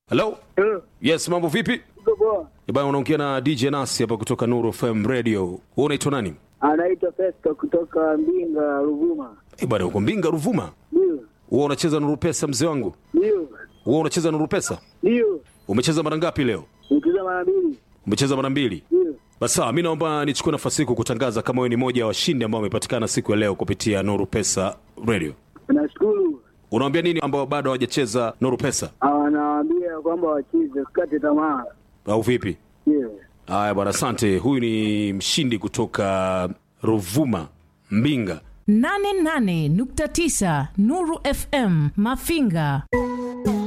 Hello? Eh, Yes, mambo vipi? uko poa? Eh, Bwana unaongea na DJ Nasi hapa kutoka Nuru FM Radio. Wewe unaitwa nani? Anaitwa Festo kutoka Mbinga, Ruvuma. Eh, bwana uko Mbinga Ruvuma. Ndio, Wewe unacheza Nuru Pesa mzee wangu? ndio, Wewe unacheza Nuru Pesa? ndio. Umecheza mara ngapi leo? Nikiza mara mbili. Umecheza mara mbili. Ndio. Basi sawa, mimi naomba nichukue nafasi hii kukutangaza kama wewe ni moja ya washindi ambao wamepatikana siku ya leo kupitia Nuru Pesa Radio. Nashukuru. Unawaambia nini ambao bado hawajacheza Nuru Pesa Anawaambia kwamba wacheze, usikate tamaa. au vipi? Ndio. Haya bwana, asante. Huyu ni mshindi kutoka Ruvuma, Mbinga. 88.9 Nuru FM Mafinga.